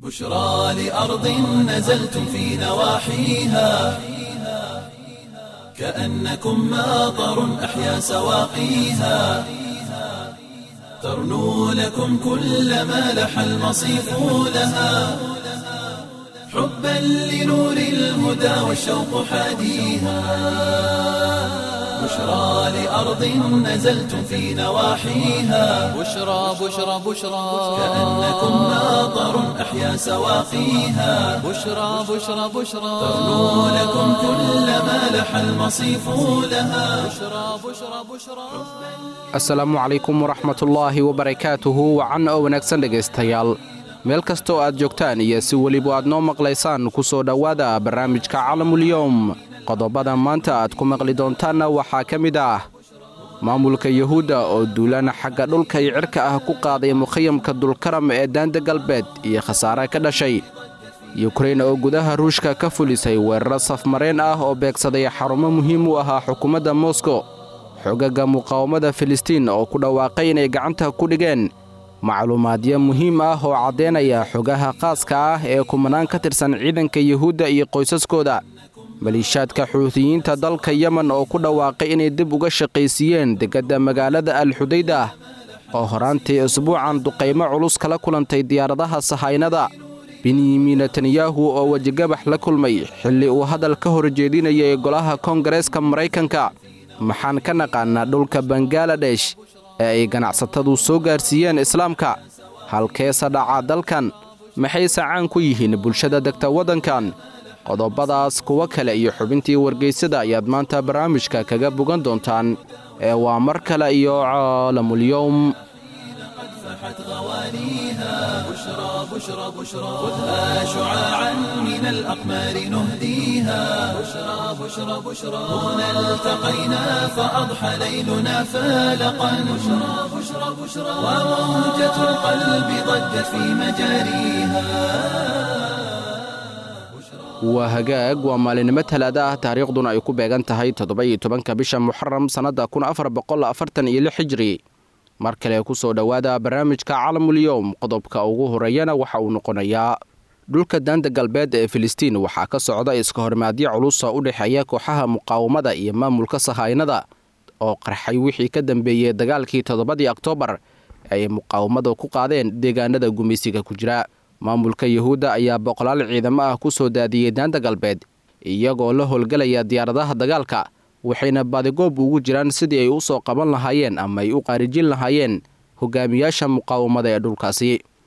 بشرى لأرض نزلتم في نواحيها كأنكم ماطر أحيا سواقيها ترنو لكم كل ما لح المصيف لها حبا لنور الهدى والشوق حاديها بشرى لأرض نزلتم في نواحيها بشرى بشرى بشرى كأنكم ماطر أحيا سواقيها بشرى بشرى بشرى ترنو لكم كل ما لح المصيف لها بشرى بشرى بشرى asalaamu calaykum waraxmatullaahi wabarakaatuhu wacan oo wanaagsan dhegaystayaal meel kasta oo aad joogtaan iyo si weliba aad noo maqlaysaan ku soo dhowaada barnaamijka calamulyowm qodobada maanta aad ku maqli doontaanna waxaa ka mid ah maamulka yuhuudda oo duulana xagga dhulka iyo cirka ah ku qaaday mukhayamka dulkaram ee daanda galbeed iyo khasaare ka dhashay yukrain oo gudaha ruushka ka fulisay weeraro safmareen ah oo beegsaday xarumo muhiim u ahaa xukuumadda moskow xogaga muqaawamada filistiin oo ku dhawaaqay inay gacanta ku dhigeen macluumaadyo muhiim ah oo caddaynaya xogaha qaaska ah ee kumanaan ka tirsan ciidanka yuhuudda iyo qoysaskooda maliishaadka xuutiyiinta dalka yemen oo ku dhawaaqay inay dib uga shaqaysiiyeen degadda magaalada alxudayda oo horaantii isbuucan duqaymo culus kala kulantay diyaaradaha sahaynada benyamin netanyahu oo wejigabax la kulmay xilli uu hadal ka horjeedinayay golaha koongareeska maraykanka maxaan ka naqaanaa dhulka bangaladesh ee ay ganacsatadu soo gaarsiiyeen islaamka halkeese dhaca dalkan maxayse caan ku yihiin bulshada degta waddankan qodobadaas kuwo kale iyo xubintii wargaysada ayaad maanta barnaamijka kaga bogan doontaan ee waa mar kale iyo caalamulyowm فحت غوانيها بشرى بشرى بشرى خذها شعاعا من الأقمار نهديها بشرى بشرى بشرى هنا التقينا فأضحى ليلنا فالقا بشرى بشرى بشرى وموجة القلب ضجت في مجاريها waa hagaag waa maalinimo talaada ah taariikhduna ay ku beegan tahay toddoba-iyo tobanka bisha muxaram sannadda kun afar boqol afartan iyo lix hijri mar kale ku soo dhowaada barnaamijka calamulyowm qodobka ugu horeeyana waxa uu noqonayaa dhulka daanda galbeed ee filistiin waxaa ka socda iska hormaadyo culusa u dhexeeya kooxaha muqaawamada iyo maamulka sahaynada oo qarxay wixii ka dambeeyey dagaalkii toddobadii oktoobar ay muqaawamada ku qaadeen deegaanada gumaysiga ku jira maamulka yuhuudda ayaa boqolaal ciidamo ah ku soo daadiyey daanda galbeed iyagoo la howlgelaya diyaaradaha dagaalka waxayna badigoob ugu jiraan sidii ay u soo qaban lahaayeen ama ay u qaarijin lahaayeen hogaamiyaasha muqaawamada ee dhulkaasi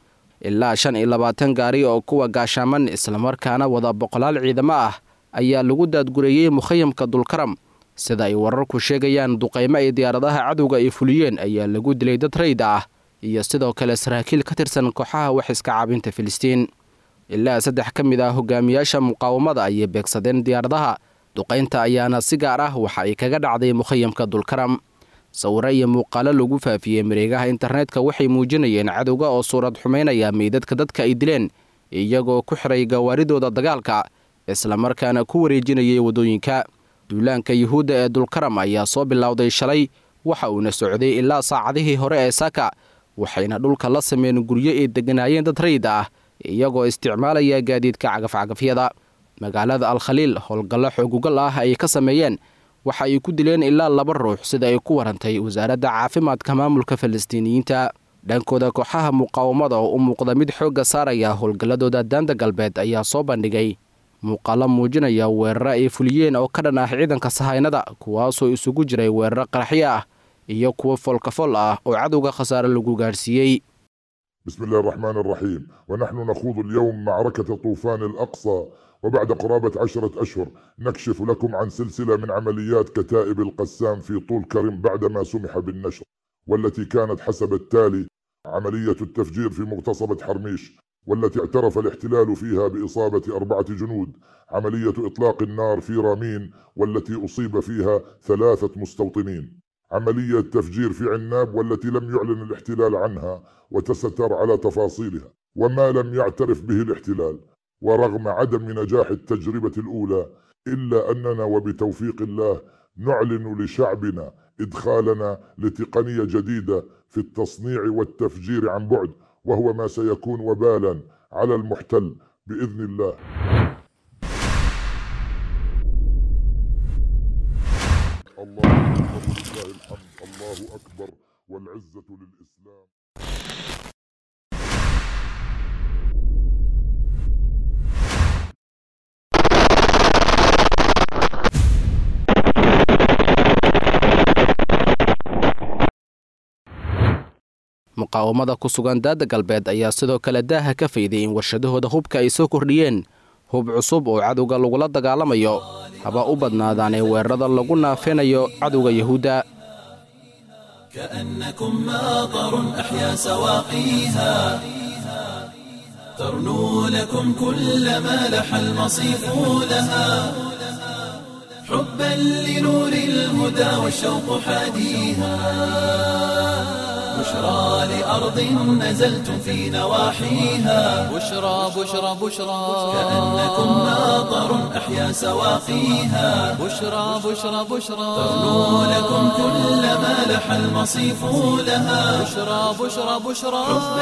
ilaa shan iyo labaatan gaari oo kuwa gaashaaman islamarkaana wada boqolaal ciidamo ah ayaa lagu daadgureeyey mukhayamka dulkaram sida ay wararku sheegayaan duqaymo ay diyaaradaha cadowga ay fuliyeen ayaa lagu dilay dad rayda ah iyo sidoo kale saraakiil ka tirsan kooxaha wax iska caabinta filistiin ilaa saddex ka mid ah hogaamiyaasha muqaawamada ayay beegsadeen diyaaradaha duqaynta ayaana si gaar ah waxa ay kaga dhacday mukhayamka dulkaram sawiro iyo muuqaalo lagu faafiyey mareegaha internetka waxay muujinayeen cadowga oo suurad xumaynaya meydadka dadka ay dileen iyagoo ku xiray gawaaridooda dagaalka islamarkaana ku wareejinayay waddooyinka duulaanka yuhuudda ee dulkaram ayaa soo bilowday shalay waxa uuna socday ilaa saacadihii hore ee saaka waxayna dhulka la sameyn guryo ay degganaayeen dad rayid ah iyagoo isticmaalaya gaadiidka cagafcagafyada magaalada alkhaliil howlgallo xoogugal ah ay ka sameeyeen waxa ay ku dileen ilaa laba ruux sida ay ku warantay wasaaradda caafimaadka maamulka falastiiniyiinta dhankooda kooxaha muqaawamada oo u muuqda mid xoogga saaraya howlgalladooda daanda galbeed ayaa soo bandhigay muuqaalo muujinaya weeraro ay fuliyeen oo ka dhan ah ciidanka sahaynada kuwaasoo isugu jiray weeraro qaraxyo ah iyo kuwo foolkafol ah oo cadowga khasaare lagu gaadhsiiyey بسم الله الرحمن الرحيم ونحن نخوض اليوم معركة طوفان الأقصى وبعد قرابة عشرة أشهر نكشف لكم عن سلسلة من عمليات كتائب القسام في طول كرم بعدما سمح بالنشر والتي كانت حسب التالي عملية التفجير في مغتصبة حرميش والتي اعترف الاحتلال فيها بإصابة أربعة جنود عملية إطلاق النار في رامين والتي أصيب فيها ثلاثة مستوطنين عملية تفجير في عناب والتي لم يعلن الاحتلال عنها وتستر على تفاصيلها وما لم يعترف به الاحتلال ورغم عدم نجاح التجربة الأولى إلا أننا وبتوفيق الله نعلن لشعبنا إدخالنا لتقنية جديدة في التصنيع والتفجير عن بعد وهو ما سيكون وبالا على المحتل بإذن الله الله أكبر ولله الحمد الله أكبر والعزة للإسلام muqaawamada ku sugan daada galbeed ayaa sidoo kale daaha ka fayday in warshadahooda hubka ay soo kordhiyeen hub cusub oo cadowga lagula dagaalamayo haba u badnaadaanee weerarada lagu naafinayo cadowga yahuudda كأنكم ماطر أحيا سواقيها ترنو لكم كل ما لح المصيف لها حبا لنور الهدى والشوق حاديها بشرى لأرض نزلتم في نواحيها بشرى بشرى بشرى كأنكم ماطر أحيا سواقيها بشرى بشرى بشرى ترنو لكم كل ما لح المصيف لها بشرى بشرى بشرى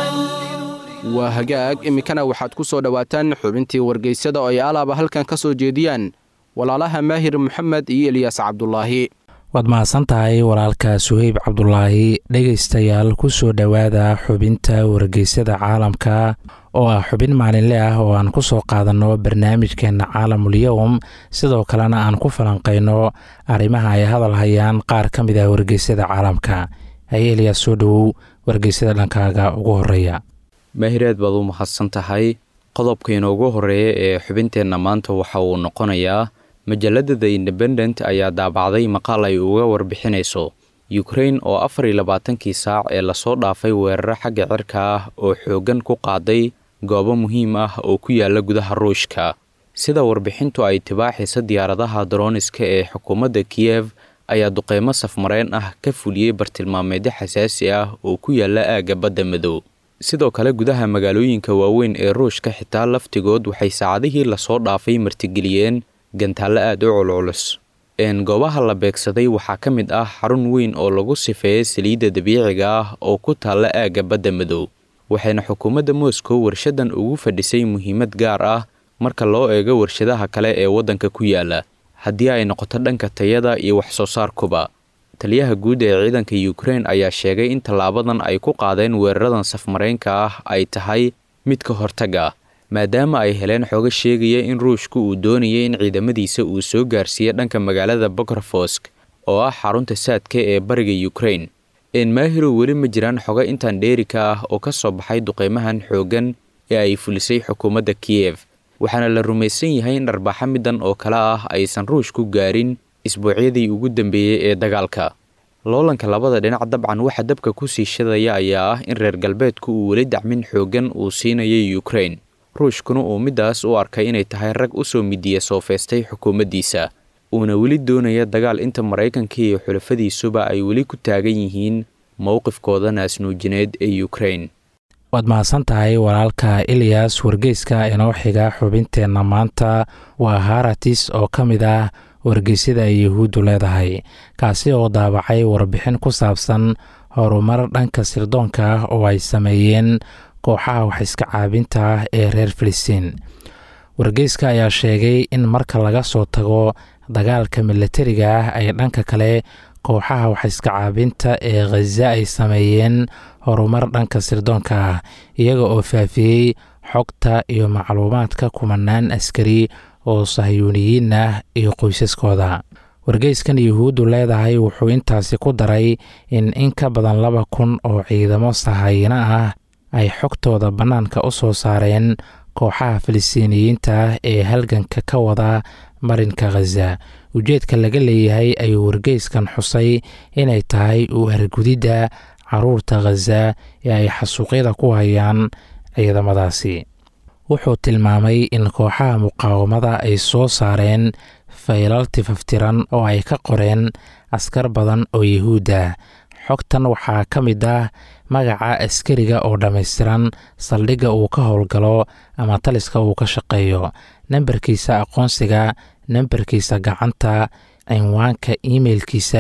waa hagaag iminkana waxaad ku soo dhowaataan xubintii wargeysyada oo ay alaaba halkan ka soo jeediyaan walaalaha maahir moxamed iyo eliyaas cabdulaahi waad mahadsan tahay walaalka suheyb cabdulaahi dhegaystayaal ku soo dhowaada xubinta wargeysyada caalamka oo ah xubin maalinle ah oo aan ku soo qaadanno barnaamijkeenna caalamulyowm sidoo kalena aan ku falanqayno arrimaha ay hadal hayaan qaar ka mid ah wargeysyada caalamka haye eliyaas soo dhowow wargeysyada dhankaaga ugu horeeya maahireed baad u mahadsan tahay qodobka inoogu horeeya ee xubinteenna maanta waxa uu noqonayaa majalada the independent ayaa daabacday maqaal ay uga warbixinayso ukrain oo afar iyo labaatankii saac ee lasoo dhaafay weeraro xagga cirka ah oo xooggan ku qaaday goobo muhiim ah oo ku yaala gudaha ruushka sida warbixintu ay tibaaxaysa diyaaradaha daroniska ee xukuumadda kiyev ayaa duqeymo safmareen ah ka fuliyey bartilmaameedyo xasaasi ah oo ku yaala aagga badda madow sidoo kale gudaha magaalooyinka waaweyn ee ruushka xitaa laftigood waxay saacadihii lasoo dhaafay martigeliyeen gantaallo aada u culculus goobaha la beegsaday waxaa ka mid ah xarun weyn oo lagu sifeeyay saliidda dabiiciga ah oo ku taalla aagga badda madow waxayna xukuumadda moscow warshadan ugu fadhisay muhiimad gaar ah marka loo eego warshadaha kale ee waddanka ku yaala haddii ay noqoto dhanka tayada iyo wax soo saarkuba taliyaha guud ee ciidanka ukrain ayaa sheegay in tallaabadan ay ku qaadeen weeraradan safmareynka ah ay tahay mid ka hortag ah maadaama ay heleen xooga sheegaya in ruushku uu doonayay in ciidamadiisa uu soo gaarsiiyo dhanka magaalada bokorfosk oo ah xarunta saadka ee bariga ukrain enmaahirow weli ma jiraan xoga intaan dheerika ah oo ka soo baxay duqeymahan xooggan ee ay fulisay xukuumadda kiyev waxaana la rumaysan yahay in dharbaaxa midan oo kale ah aysan ruushku gaarin isbuucyadii ugu dambeeyey ee dagaalka loolanka labada dhinac dabcan waxa dabka ku sii shadaya ayaa ah in reer galbeedku uu weli dacmin xooggan uu siinayay ukrain ruushkuna uu middaas u arkay inay tahay rag u soo midiya soofeystay xukuumaddiisa uuna weli doonaya dagaal inta maraykanka iyo xulafadiisuba ay weli ku taagan yihiin mowqifkooda naasnuujineed ee ukrain waad mahadsan tahay walaalka eliyas wargeyska inoo xiga xubinteenna maanta waa haratis oo ka mid ah wargeysyada ay yuhuuddu leedahay kaasi oo daabacay warbixin ku saabsan horumar dhanka sirdoonka ah oo ay sameeyeen kooxaha wax iska caabinta ah ee reer filistiin wargeyska ayaa sheegay in marka laga soo tago dagaalka milatariga ah ay dhanka kale kooxaha wax iska caabinta ee khaza ay sameeyeen horumar dhanka sirdoonka ah iyaga oo faafiyey xogta iyo macluumaadka kumanaan askari oo sahyuuniyiin ah iyo qoysaskooda wargeyskan yuhuuddu leedahay wuxuu intaasi ku daray in in ka badan laba kun oo ciidamo sahayino ah ay xogtooda bannaanka u soo saareen kooxaha filistiiniyiinta ah ee halganka ka wada marinka khaza ujeedka laga leeyahay ayuu wargeyskan xusay inay tahay u hargudidda caruurta khaza ee ay xasuuqyada ku hayaan ciidamadaasi wuxuu tilmaamay in kooxaha muqaawamada ay soo saareen faylal tifaftiran oo ay ka qoreen askar badan oo yuhuudda xogtan waxaa ka mid ah magaca askariga oo dhammaystiran saldhigga uu ka howlgalo ama taliska uu ka shaqeeyo nambarkiisa aqoonsiga nambarkiisa gacanta cinwaanka imeilkiisa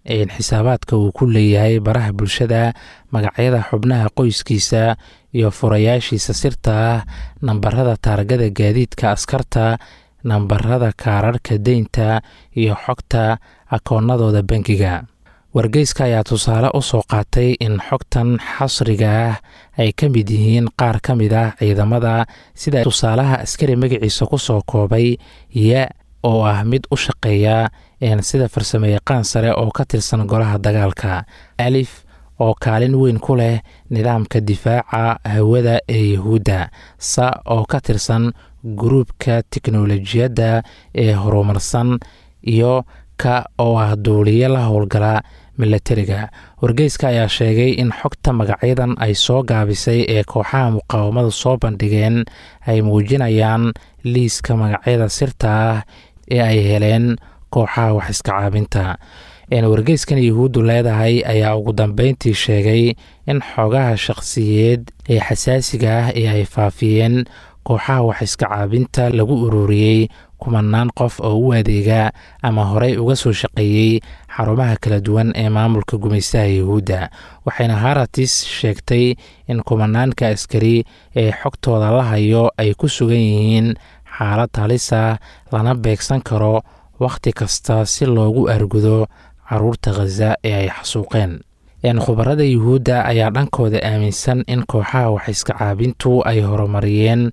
xisaabaadka uu ku leeyahay baraha bulshada magacyada xubnaha qoyskiisa iyo furayaashiisa sirta ah nambarada taargada gaadiidka askarta nambarada kaararka deynta iyo xogta akoonnadooda bangiga wargeyska ayaa tusaale u soo qaatay in xogtan xasriga ah ay ka mid yihiin qaar ka mid ah ciidamada sida tusaalaha askari magaciisa ku soo koobay ya oo ah mid u shaqeeya sida farsamo yaqaan sare oo ka tirsan golaha dagaalka alif oo kaalin weyn ku leh nidaamka difaaca hawada ee yahuudda sa oo ka tirsan guruubka tiknolojiyadda ee horumarsan iyo ka oo ah duuliye la howlgala milatariga wargeyska ayaa sheegay in xogta magacyadan ay soo gaabisay ee kooxaha muqaawamada soo bandhigeen ay muujinayaan liiska magacyada sirta ah ee ay heleen kooxaha wax iska caabinta wargeyskan yahuuddu leedahay ayaa ugu dambeyntii sheegay in xogaha shaqsiyeed ee xasaasiga ah ee ay faafiyeen kooxaha wax iska caabinta lagu ururiyey kumanaan qof oo u adeega ama horey uga soo shaqeeyey xarumaha kala duwan ee maamulka gumaystaha yahuudda waxayna haratis sheegtay in kumanaanka askari ee xogtooda la hayo ay ku sugan yihiin xaalad halisa lana beegsan karo wakhti kasta si loogu argudo caruurta khaza ee ay xasuuqeen khubarada yuhuudda ayaa dhankooda aaminsan in kooxaha wax iska caabintu ay horumariyeen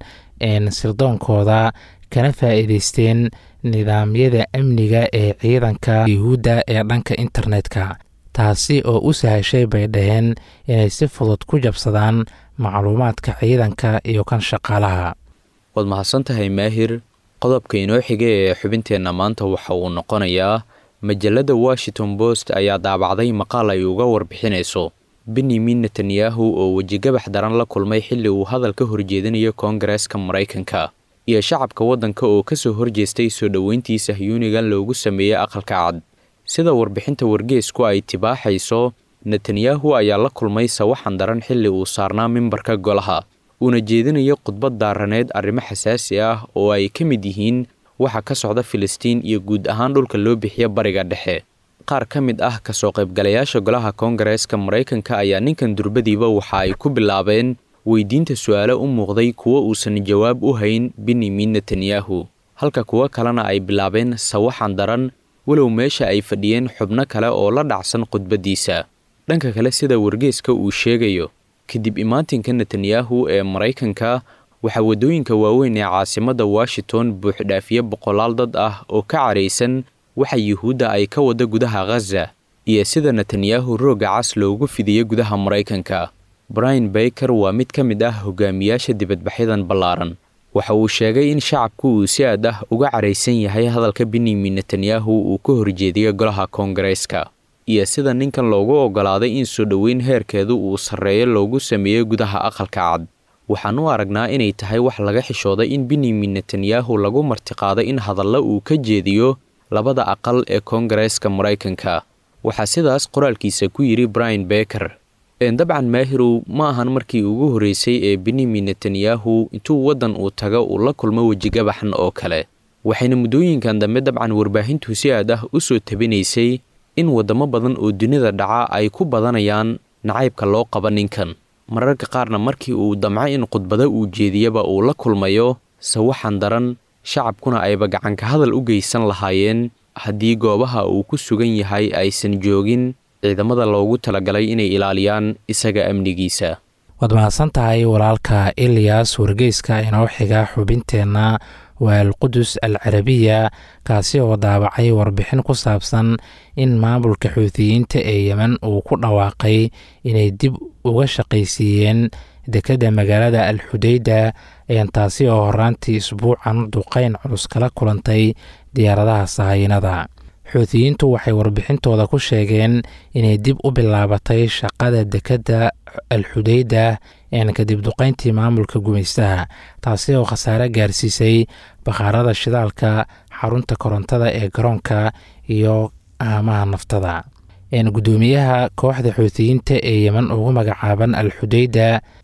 sirdoonkooda kana faa'iideysteen nidaamyada amniga ee ciidanka yuhuudda ee dhanka internetka taasi oo u sahashay bay dhaheen inay si fudud ku jabsadaan macluumaadka ciidanka iyo kan shaqaalaha waad mahadsantahay maahir qodobka inoo xiga ee xubinteenna maanta waxa uu noqonayaa majalada washington post ayaa daabacday maqaal ay uga warbixinayso benyamin netanyahu oo wejigabax daran la kulmay xilli uu hadal ka horjeedinayo koongareeska maraykanka iyo shacabka waddanka oo ka soo horjeestay soo dhoweyntii sahyuunigan loogu sameeyey aqalka cad sida warbixinta wargeesku ay tibaaxayso netanyahu ayaa la kulmay sawaxan daran xilli uu saarnaa mimbarka golaha uuna jeedinayo khudbad daaraneed arrimo xasaasi ah oo ay ka mid yihiin waxa ka socda filistiin iyo guud ahaan dhulka loo bixiyo bariga dhexe qaar ka mid ah kasoo qaybgalayaasha golaha koongareeska maraykanka ayaa ninkan durbadiiba waxa ay ku bilaabeen weydiinta su-aalo u muuqday kuwo uusan jawaab u hayn benyamin netanyahu halka kuwo kalena ay bilaabeen sawaxan daran walow meesha ay fadhiyeen xubno kale oo la dhacsan khudbaddiisa dhanka kale sida wargeeska uu sheegayo kadib imaatinka netanyahu ee maraykanka waxaa waddooyinka waaweyn ee caasimadda washington buuxdhaafiye boqolaal dad ah oo ka caraysan waxa yuhuudda ay ka wada gudaha khaza iyo sida netanyahu roogga cas loogu fidiyo gudaha maraykanka brian baker waa mid ka mid ah hogaamiyaasha dibadbaxyadan ballaaran waxa uu sheegay in shacabku uu si aad ah uga caraysan yahay hadalka benyamin netanyahu uu ka horjeediyo golaha koongareeska iyo sida ninkan loogu oggolaaday in soo dhoweyn heerkeedu uu sarreeyo loogu sameeyo gudaha aqalka cad waxaan u aragnaa inay tahay wax laga xishooday in benyamin netanyahu lagu martiqaaday in hadalla uu ka jeediyo labada aqal ee koongareeska maraykanka waxaa sidaas qoraalkiisa ku yidhi brian beker dabcan maahirow ma ahan markii ugu horreysay ee benyamin netanyahu intuu waddan uu tago uu la kulmo wejigabaxan oo kale waxayna muddooyinkan dambe dabcan warbaahintu si aad ah u soo tabinaysay in waddamo badan oo dunida dhaca ay ku badanayaan nacaybka loo qaba ninkan mararka qaarna markii uu damco in khudbado uu jeediyaba uu la kulmayo sawaxan daran shacabkuna ayba gacanka hadal u geysan lahaayeen haddii goobaha uu ku sugan yahay aysan joogin ciidamada loogu talagalay inay ilaaliyaan isaga amnigiisa waad mahadsan tahay walaalka ilyas wargeyska inoo xiga xubinteenna waa alqudus al carabiya kaasi oo daabacay warbixin ku saabsan in maamulka xuutiyiinta ee yemen uu ku dhawaaqay inay dib uga shaqaysiiyeen dekedda magaalada al xudeyda taasi oo horaantii isbuucan duqeyn culus kala kulantay diyaaradaha sahaynada xuutiyiintu waxay warbixintooda ku sheegeen inay dib u bilaabatay shaqada dekedda al xudeyda kadib duqeyntii maamulka gumaystaha taasi oo khasaare gaarsiisay bakhaarada shidaalka xarunta korontada ee garoonka iyo aamaha naftada gudoomiyaha kooxda xuutiyiinta ee yemen ugu magacaaban al xudeyda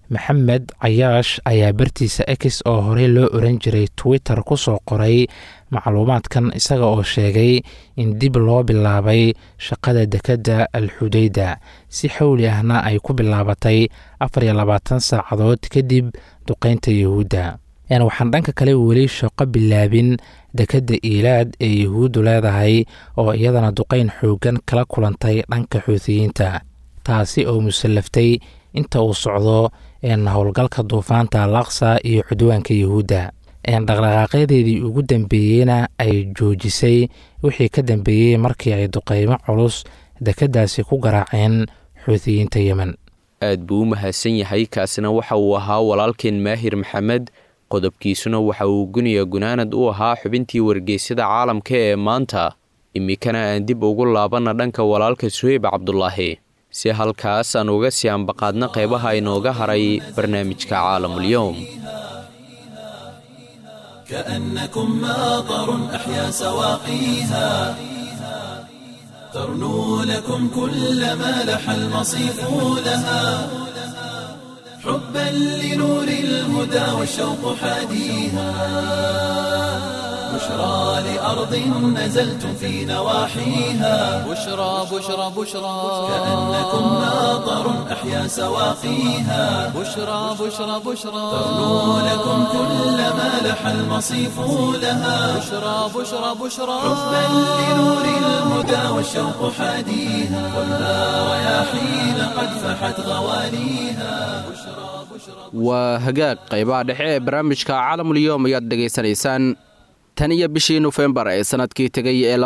maxamed cayaash ayaa bartiisa x oo horey loo oran jiray twitter ku soo qoray macluumaadkan isaga oo sheegay in dib loo bilaabay shaqada dekedda alxudeyda si xowli ahna ay ku bilaabatay afar iyo labaatan saacadood kadib duqeynta yuhuudda waxaan dhanka kale weli shaqo bilaabin dekedda iilaad ee yuhuuddu leedahay oo iyadana duqeyn xoogan kala kulantay dhanka xuutiyiinta taasi oo musallaftay inta uu socdo howlgalka duufaanta alaqsa iyo cudwaanka yuhuudda dhaqdhaqaaqyadeedii ugu dambeeyeyna ay joojisay wixii ka dambeeyey markii ay duqeymo culus dekeddaasi ku garaaceen xuutiyiinta yemen aad buu u mahadsan yahay kaasina waxa uu ahaa walaalkeen maahir maxamed qodobkiisuna waxa uu guniya gunaanad u ahaa xubintii wargeysyada caalamka ee maanta iminkana aan dib ugu laabanna dhanka walaalka suheyb cabdulaahi si halkaas aan uga sii ambaqaadna qeybaha inooga haray barnaamijka caalamulyoom كأنكم ماطر أحيا سواقيها ترنو لكم كل ما لح المصيف لها حبا لنور الهدى والشوق حاديها بشرى لأرض نزلتم في نواحيها بشرى بشرى بشرى كأنكم ماطر أحيا سواقيها بشرى بشرى بشرى ترنو لكم كل ما لح المصيف لها بشرى بشرى بشرى حبا لنور الهدى والشوق حاديها ولا رياحين قد فحت غواليها waa hagaag qaybaha dhexe ee barnaamijka caalamulyoom ayaad dhegaysanaysaan tan iyo bishii nofembar ee sannadkii tegay ee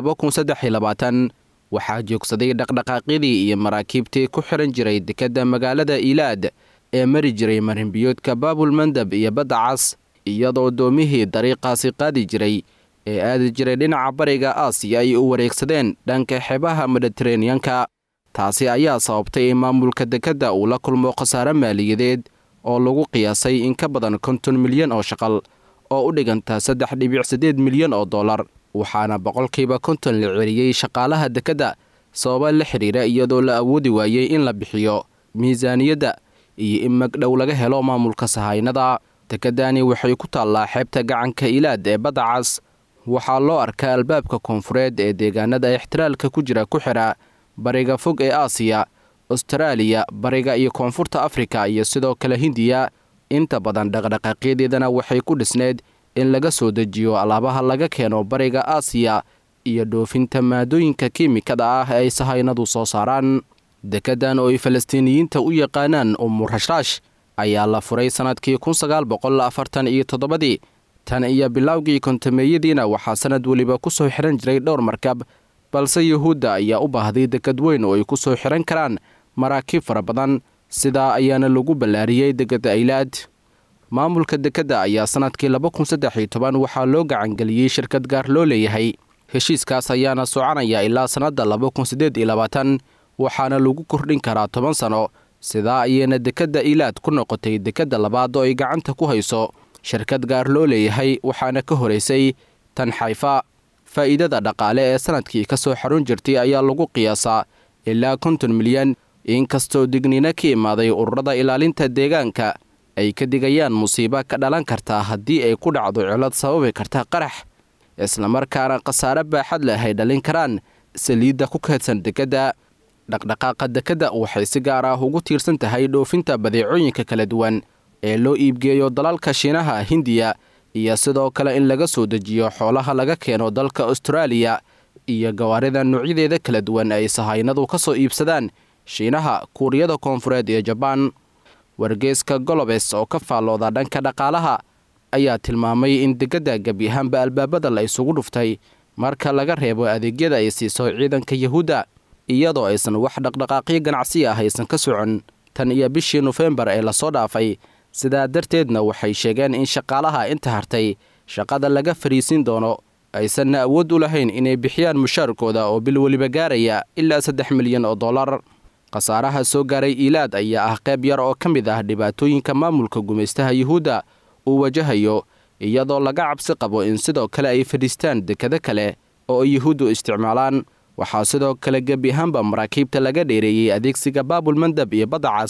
waxaa joogsaday dhaqdhaqaaqyadii iyo maraakiibtii ku xihan jiray dekedda magaalada iilaad ee mari jiray marinbiyoodka baabulmandab iyo badda cas iyadoo doomihii dariiqaasi qaadi jiray ee aadi jiray dhinaca bariga aasiya ay u wareegsadeen dhanka xeebaha mediteraneanka taasi ayaa sababtay in maamulka dekedda uu la kulmo khasaare maaliyadeed oo lagu qiyaasay in ka badan konton milyan oo shaqal oo u dhiganta saddex dhibic siddeed milyan oo dollar waxaana boqolkiiba konton la celiyey shaqaalaha dekedda sababa la xidhiira iyadoo la awoodi waayey in la bixiyo miisaaniyadda iyo in magdhow laga helo maamulka sahaynada dekeddani waxay ku taallaa xeebta gacanka ilaad ee badda cas waxaa loo arkaa albaabka koonfureed ee deegaanada ixtiraalka ku jira ku xidha bariga fog ee aasiya astaraaliya bariga iyo koonfurta afrika iyo sidoo kale hindiya inta badan dhaqdhaqaaqyadeedana waxay ku dhisneed in laga soo dejiyo alaabaha laga keeno bariga aasiya iyo dhoofinta maadooyinka kiimikada ah ee ay sahaynadu soo saaraan dekeddan oo ay falastiiniyiinta u yaqaanaan umurashaash ayaa la furay sannadkii kun sagaal boqol afartan iyo toddobadii tan iyo bilowgii kontameeyadiina waxaa sannad weliba ku soo xihan jiray dhowr markab balse yuhuudda ayaa u baahday deked weyn oo ay ku soo xihan karaan maraakiib fara badan sidaa ayaana lagu ballaariyey dekedda aylaad maamulka dekedda ayaa sannadkii laba kun saddex iyo toban waxaa loo gacangeliyey shirkad gaar loo leeyahay heshiiskaas ayaana soconaya ilaa sannadda laba kun siddeed iyo labaatan waxaana lagu kordhin karaa toban sano sidaa ayayna dekedda ilaad ku noqotay dekedda labaad oo ay gacanta ku hayso shirkad gaar loo leeyahay waxaana ka horaysay tan xayfa faa'iidada dhaqaale ee sannadkii ka soo xarun jirtay ayaa lagu qiyaasaa ilaa konton milyan inkastoo digniino ka imaaday ururada ilaalinta deegaanka ay ka digayaan musiibo ka dhalan kartaa haddii ay ku dhacdo cilad sababi karta qarax islamarkaana khasaare baaxad leh ay dhalin karaan saliidda ku kaydsan dekedda dhaqdhaqaaqa dekedda waxay si gaar ah ugu tiirsan tahay dhoofinta badeecooyinka kala duwan ee loo iibgeeyo dalalka shiinaha hindiya iyo sidoo kale in laga soo dejiyo xoolaha laga keeno dalka austraaliya iyo gawaarida noocyadeeda kala duwan ay sahaynadu ka soo iibsadaan shiinaha kuuriyada koonfureed iyo jabaan wargeeska golobes oo ka faallooda dhanka dhaqaalaha ayaa tilmaamay in dekedda gebi ahaanba albaabada la isugu dhuftay marka laga reebo adeegyada ay siiso ciidanka yahuudda iyadoo aysan wax dhaqdhaqaaqyo ganacsi ah aysan ka socon tan iyo bishii nofembar ee lasoo dhaafay sidaa darteedna waxay sheegeen in shaqaalaha inta hartay shaqada laga fariisin doono aysanna awood u lahayn inay bixiyaan mushaarkooda oo bil weliba gaaraya ilaa saddex milyan oo dollar khasaaraha soo gaaray iilaad ayaa ah qayb yar oo ka mid ah dhibaatooyinka maamulka gumaystaha yuhuudda uu wajahayo iyadoo laga cabsi qabo in sidoo kale ay fadhiistaan dekado kale oo ay yuhuuddu isticmaalaan waxaa sidoo kale gebi ahaanba maraakiibta laga dheereeyey adeegsiga baabulmandab iyo badda cas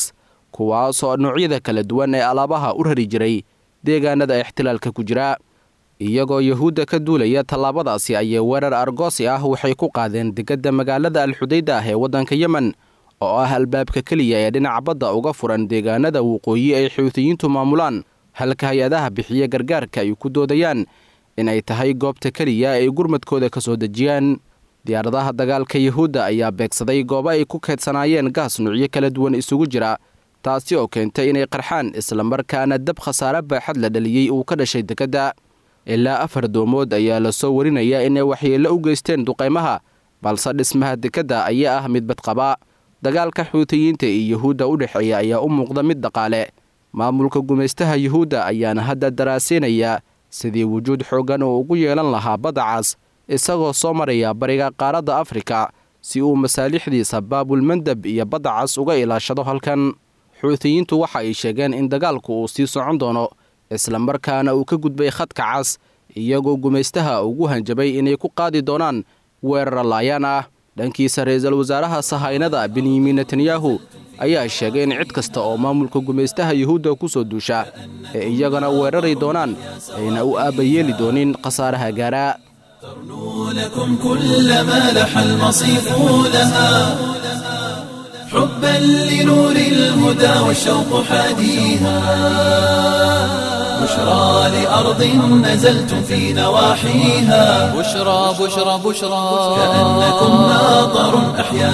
kuwaasoo noocyada kala duwan ee alaabaha u rari jiray deegaanada ixtilaalka ku jira iyagoo yuhuudda ka duulaya tallaabadaasi ayay weerar argoosi ah waxay ku qaadeen degadda magaalada alxudayda ah ee waddanka yemen oo ah albaabka keliya ee dhinaca badda uga furan deegaanada waqooyi ay xuutiyiintu maamulaan halka hay-adaha bixiya gargaarka ay ku doodayaan inay tahay goobta keliya ay gurmadkooda ka soo dejiyaan diyaaradaha dagaalka yuhuudda ayaa beegsaday goobo ay ku keedsanaayeen gaas nuucyo kala duwan isugu jira taasi oo keentay inay qarxaan islamarkaana dab khasaare baaxad la dhaliyey uu ka dhashay dekedda ilaa afar doomood ayaa lasoo warinaya inay waxyeello u geysteen duqaymaha balse dhismaha dekedda ayaa ah mid badqaba dagaalka xuutiyiinta iyo yuhuudda u dhexeeya ayaa u muuqda mid dhaqaale maamulka gumaystaha yuhuudda ayaana hadda daraasaynaya sidii wujuud xooggan uu ugu yeelan lahaa baddacaas isagoo soo maraya bariga qaaradda afrika si uu masaalixdiisa baabulmandab iyo baddacas uga ilaashado halkan xuutiyiintu waxa ay sheegeen in dagaalku uu sii socon doono islamarkaana uu ka gudbay khadka cas iyagoo gumaystaha ugu hanjabay inay ku qaadi doonaan weerar laayaan ah dhankiisa ra-iisul wasaaraha sahaynada benyamin netanyahu ayaa sheegay in cid kasta oo maamulka gumaystaha yuhuudda ku soo duusha ee iyagana weerari doonaan ayna u aabbayeeli doonin khasaaraha gaaraa لكم كل ما لح المصيف لها حبا لنور الهدى والشوق حاديها بشرى لأرض نزلتم في نواحيها بشرى بشرى بشرى كأنكم ناظر أحيا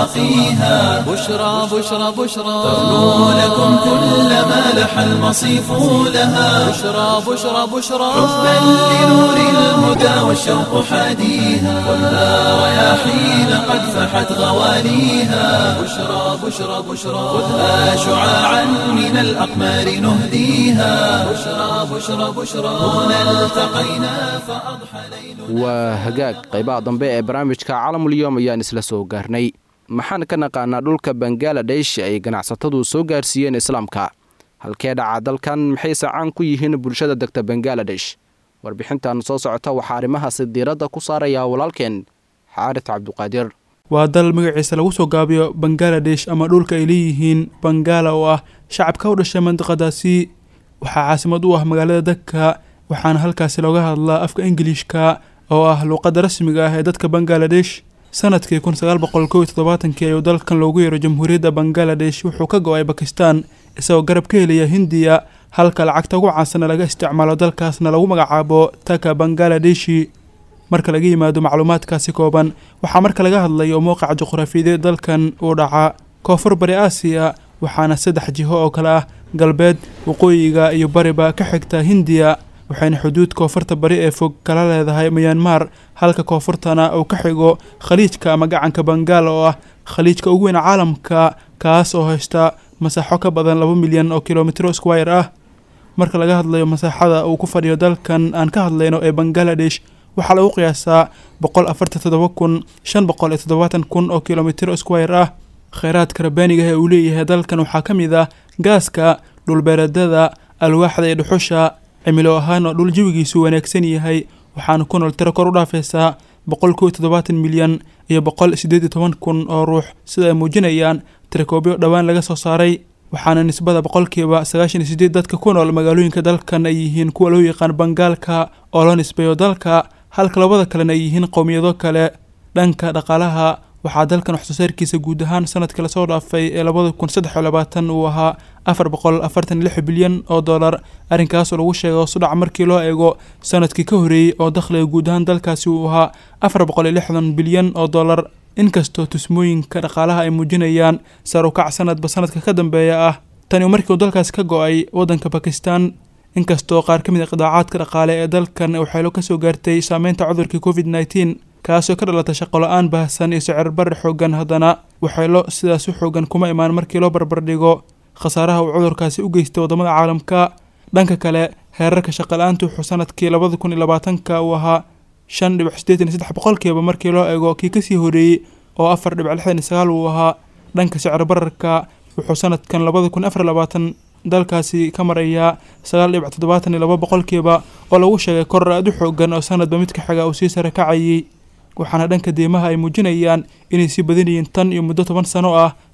سواقيها بشرى بشرى بشرى تغنو لكم كل ما لح المصيف لها بشرى بشرى بشرى حبا لنور الهدى والشوق حاديها خذها رياحين قد فحت غواليها بشرى بشرى بشرى خذها شعاعا من الأقمار نهديها بشرى بشرى بشرى هنا التقينا فأضحى ليل waa hagaag qaybaha dambe ee barnaamijka caalamulyoom ayaan isla soo gaarnay maxaan ka naqaanaa dhulka bangaladesh ay ganacsatadu soo gaarsiiyeen islaamka halkee dhaca dalkan maxayse caan ku yihiin bulshada degta bangaladesh warbixintan soo socota waxaa arrimahaasi diiradda ku saaraya walaalkeen xaaris cabduqaadir waa dal magaciisa lagu soo gaabiyo bangaladesh ama dhulka ay leeyihiin bangala oo ah shacabka u dhashay mandiqadaasi waxaa caasimad u ah magaalada daka waxaana halkaasi looga hadlaa afka ingiliishka oo ah luuqadda rasmiga ah ee dadka bangaladesh sanadkii kun sagaal boqol kow iyo toddobaatankii ayuu dalkan loogu yeero jamhuuriyadda bangaladesh wuxuu ka go-ay bakistan isagoo garab ka helaya hindiya halka lacagta ugu caansanna laga isticmaalo dalkaasna lagu magacaabo taka bangaladeshi marka laga yimaado macluumaadkaasi kooban waxaa marka laga hadlayo mowqaca juqraafiyadeed dalkan uu dhaca koonfur bari aasiya waxaana saddex jiho oo kale ah galbeed waqooyiga iyo bariba ka xigta hindiya waxayna xuduud koonfurta bari ee fog kala leedahay mayanmar halka koonfurtana uu ka xigo khaliijka ama gacanka bangaal oo ah khaliijka ugu weyn caalamka kaas oo haysta masaaxo ka badan laba milyan oo kilomitro squire ah marka laga hadlayo masaaxada uu ku fadhiyo dalkan aan ka hadlayno ee bangaladesh waxaa lagu qiyaasaa boqol afartan toddoba kun shan boqol iyo toddobaatan kun oo kilomitro squire ah kheyraadka rabbaaniga ee uu leeyahay dalkan waxaa ka mid ah gaaska dhulbeereedada alwaaxda iyo dhuxusha cimilo ahaan oo dhul jawigiisu wanaagsan yahay waxaana ku nool tiro kor u dhaafaysaa boqol kow iyo toddobaatan milyan iyo boqol siddeed iyo toban kun oo ruux sida ay muujinayaan tirakoobyo dhowaan laga soo saaray waxaana nisbada boqolkiiba sagaashan iyo sideed dadka ku nool magaalooyinka dalkan ay yihiin kuwa loo yaqaan bangaalka oo loo nisbeeyo dalka halka labada kalena ay yihiin qowmiyado kale dhanka dhaqaalaha waxaa dalkan waxsoosaarkiisa guud ahaan sanadka lasoo dhaafay ee labada kun saddex iyo labaatan uu ahaa afar boqol afartan iyo lix bilyan oo dollar arrinkaasoo lagu sheegay hoosudhac markii loo eego sanadkii ka horreeyey oo dakhliga guud ahaan dalkaasi uu ahaa afar boqol iyo lixdan bilyan oo dollar inkastoo tusmooyinka dhaqaalaha ay muujinayaan sar u kac sanadba sanadka ka dambeeya ah tani markii uu dalkaasi ka go-ay waddanka bakistan inkastoo qaar ka mid a qidaacaadka dhaqaale ee dalkan waxaylo ka soo gaartay saameynta cudurkii covid nneteen kaasoo ka dhalata shaqo la-aan baahsan iyo sicir barri xoogan haddana waxaylo sidaas u xoogan kuma imaan markii loo barbardhigo khasaaraha uu cudurkaasi u geystay waddamada caalamka dhanka kale heerarka shaqala-aantu wuxuu sanadkii labada kun iyo labaatanka uu ahaa shan dhibic siddeetan iyo saddex boqolkiiba markii loo eego kii kasii horeeyey oo afar dhibic lixdan iyo sagaal uu ahaa dhanka sicir bararka wuxuu sanadkan labada kun afar labaatan dalkaasi ka marayaa sagaal dhibic toddobaatan iyo laba boqolkiiba oo lagu sheegay koror aad u xoogan oo sanadba midka xiga uu sii sare kacayay waxaana dhanka deymaha ay muujinayaan inay sii badanyihiin tan iyo muddo toban sano ah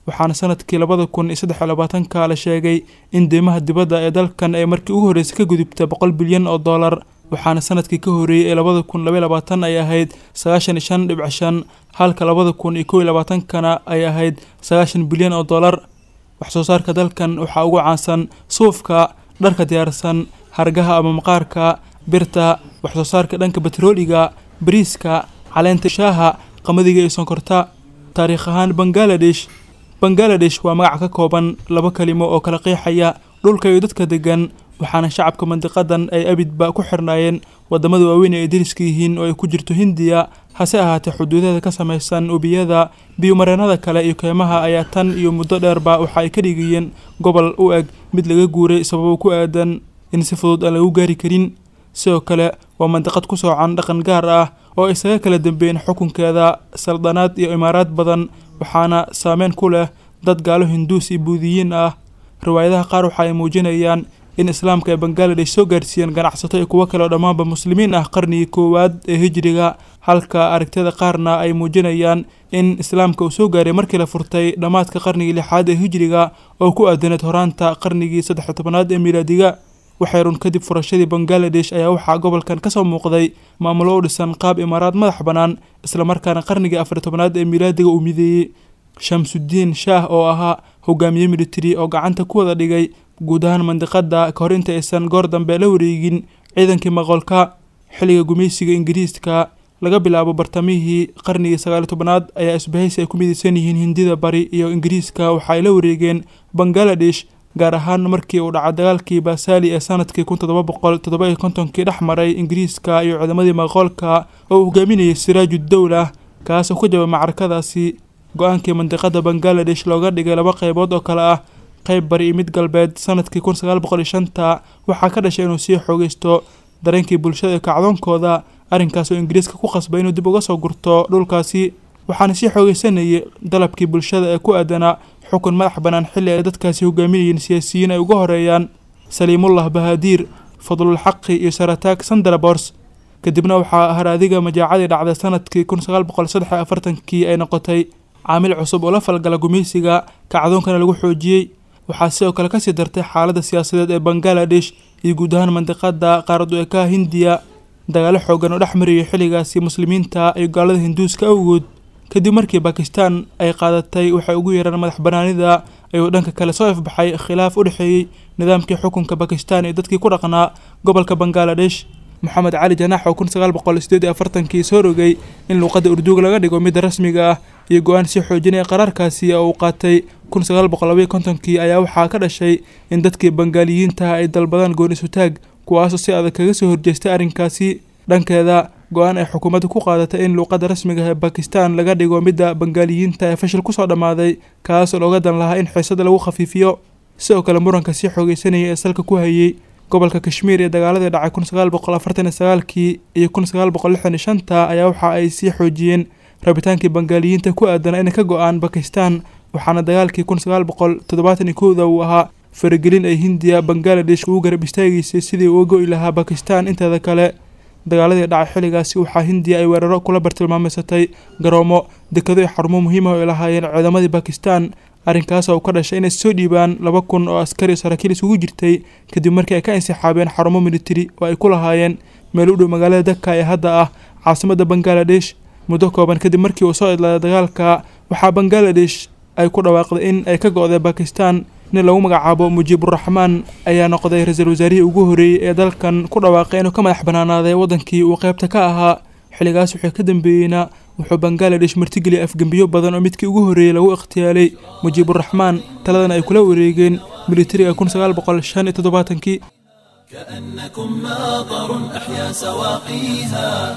waxaana sanadkii labada kun iyo saddex iyo labaatanka la sheegay in deymaha dibadda ee dalkan ay markii ugu horreysay ka gudubta boqol bilyan oo dollar waxaana sanadkii ka horreeyey ee labada kun labaiy labaatan ay ahayd sagaashan iyo shan dhibc shan halka labada kun iyo kow iyo labaatankana ay ahayd sagaashan bilyan oo dollar wax soo saarka dalkan waxaa ugu caansan suufka dharka diyaarsan hargaha ama maqaarka birta wax soo saarka dhanka betrooliga bariiska caleenta shaaha qamadiga iyo sonkorta taariikh ahaan bangaladesh bangaladesh waa magac ka kooban laba kalimo oo kala qeexaya dhulka iyo dadka degan waxaana shacabka mandiqadan ay abidba ku xirnaayeen wadamada waaweyn ee ay dariska yihiin oo ay ku jirto hindiya hase ahaatee xuduudaha ka samaysan ubiyada biyumareenada kale iyo keymaha ayaa tan iyo muddo dheerba waxa ay ka dhigayeen gobol u eg mid laga guuray sababo ku aadan in si fudud aan lagu gaari karin sidoo kale waa mandiqad ku soocan dhaqan gaar ah oo isaga kala dambeeyeen xukunkeeda saldanaad iyo imaaraad badan waxaana saameyn ku leh dad gaalo hinduus iyo buudiyiin ah riwaayadaha qaar waxa ay muujinayaan in islaamka ay bangaladesh soo gaarsiiyeen ganacsato iyo kuwo kale oo dhammaanba muslimiin ah qarnigii koowaad ee hijriga halka aragtida qaarna ay muujinayaan in islaamka uu soo gaaray markii la furtay dhammaadka qarnigii lixaad ee hijriga oo ku aadaneed horaanta qarnigii saddex tobanaad ee miilaadiga waxay run kadib furashadii bangaladesh ayaa waxaa gobolkan kasoo muuqday maamulo u dhisan qaab imaaraad madax bannaan islamarkaana qarnigii afar tobanaad ee miilaadiga uu mideeyey shamsudiin shaah oo ahaa hogaamiye military oo gacanta ku wada dhigay guud ahaan mandiqada kahor inta aysan goor dambe la wareegin ciidankii maqolka xilliga gumaysiga ingiriiska laga bilaabo bartamihii qarnigii sagaali tobanaad ayaa isbahaysi ay ku midaysan yihiin hindida bari iyo ingiriiska waxa ay la wareegeen bangaladesh gaar ahaan markii uu dhaca dagaalkii baasali ee sanadkii kun toddoba boqol toddoba iyo kontonkii dhex maray ingiriiska iyo ciidamadii maqoolka oo uu hogaaminayay siraajudowla kaas oo ku jabay macrakadaasi go-aankii mandiqada bangaladesh looga dhigay laba qeybood oo kale ah qeyb bari iyo mid galbeed sanadkii kun sagaal boqol iyo shanta waxaa ka dhashay inuu sii xoogeysto dareenkii bulshada iyo kacdoonkooda arrinkaas oo ingiriiska ku qasbay inuu dib uga soo gurto dhulkaasi waxaana sii xoogeysanayay dalabkii bulshada ee ku aadanaa xukun madax bannaan xilli ay dadkaasi hogaaminayeen siyaasiyiin ay uga horeeyaan saliimullah bahaadiir fadlulxaqi iyo sarataag sandarabors kadibna waxaa haraadiga majaacadii dhacday sanadkii kun sagaal boqol saddex iyo afartankii ay noqotay caamil cusub oo la falgala gumaysiga kacdoonkana lagu xoojiyey waxaa sidoo kale kasii dartay xaaladda siyaasadeed ee bangaladesh iyo guud ahaan mandiqada qaarad u ekaha hindiya dagaalo xoogan oo dhex mariyay xilligaasi muslimiinta iyo gaalada hinduuska awgood kadib markii bakistan ay qaadatay waxay ugu yeeraan madax banaanida ayuu dhanka kale soo ifbaxay khilaaf u dhexeeyey nidaamkii xukunka bakistan iyo dadkii ku dhaqnaa gobolka bangaladesh moxamed cali janaax oo kun sagaal boqol sideed iyo afartankii soo rogay in luuqadda urduuga laga dhigo midda rasmiga ah iyo go-aan sii xoojinaya qaraarkaasi oo uu qaatay kun sagaal boqol labaiyo kontonkii ayaa waxaa ka dhashay in dadkii bangaaliyiintaha ay dalbadaan goon isutaag kuwaasoo si adag kaga soo horjeestay arrinkaasi dhankeeda go-aan ay xukuumadda ku qaadatay in luuqadda rasmiga ee bakistan laga dhigo midda bangaaliyiinta ee fashil kusoo dhammaaday kaasoo looga dan lahaa in xiisada lagu khafiifiyo sidoo kale muranka sii xoogeysanaya ee salka ku hayay gobolka kashmiir ee dagaaladii dhacay kun sagaal boqol afartan iyo sagaalkii iyo kun sagaal boqol lixdan iyo shanta ayaa waxa ay sii xoojiyeen rabitaankii bangaaliyiinta ku aadana inay ka go-aan bakistan waxaana dagaalkii kun sagaal boqol toddobaatan iyo kowda uu ahaa faragelin ay hindiya bangaladesh ugu garab istaageysay sidii uga go-i lahaa bakistan inteeda kale dagaaladii dhacay xilligaasi waxaa hindiya ay weeraro kula bartilmaameysatay garoomo dekado iyo xarumo muhiima oo ay lahaayeen ciidamadii bakistan arrinkaas oo ka dhashay inay soo dhiibaan laba kun oo askari saraakiil isugu jirtay kadib markii ay ka insixaabeen xarumo militari oo ay ku lahaayeen meel u dhow magaalada daka ee hadda ah caasimadda bangaladesh muddo kooban kadib markii uu soo idlaaday dagaalka waxaa bangaladesh ay ku dhawaaqday in ay ka go-day bakistan nin lagu magacaabo mujiiburaxmaan ayaa noqday ra-iisul wasaarihii ugu horreeyey ee dalkan ku dhawaaqay inuu ka madax banaanaaday waddankii uu qaybta ka ahaa xilligaas wixii ka dambeeyeyna wuxuu bangaladesh martigeliyay afgembiyo badan oo midkii ugu horreeyey lagu ikhtiyaalay mujiiburaxmaan taladana ay kula wareegeen militariga kun sagaal boqol shan iyo toddobaatankii كأنكم ماطر أحيا سواقيها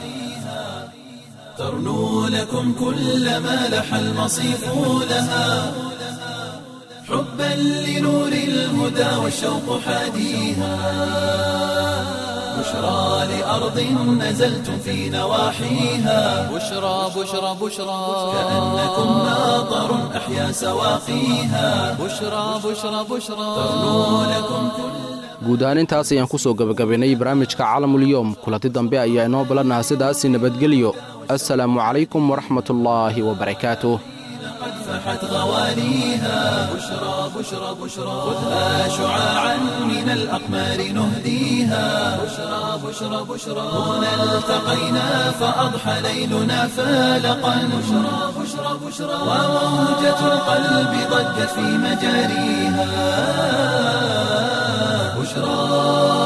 ترنو لكم كل ما لح المصيف لها حبا لنور الهدى والشوق حاديها بشرى لأرض نزلتم في نواحيها بشرى بشرى بشرى كأنكم ماطر أحيا سواقيها بشرى بشرى بشرى ترنو لكم كل guud ahaan intaas ayaan ku soo gebagabaynay barnaamijka caalamulyoom kulanti dambe ayaa inoo balanaha sidaasi nabadgelyo assalaamu calaykum waraxmatullaahi wabarakaatuh فحت غواليها بشرى بشرى بشرى خذها شعاعا من الأقمار نهديها بشرى بشرى بشرى هنا التقينا فأضحى ليلنا فالقا بشرى بشرى بشرى وموجة القلب ضجت في مجاريها بشرى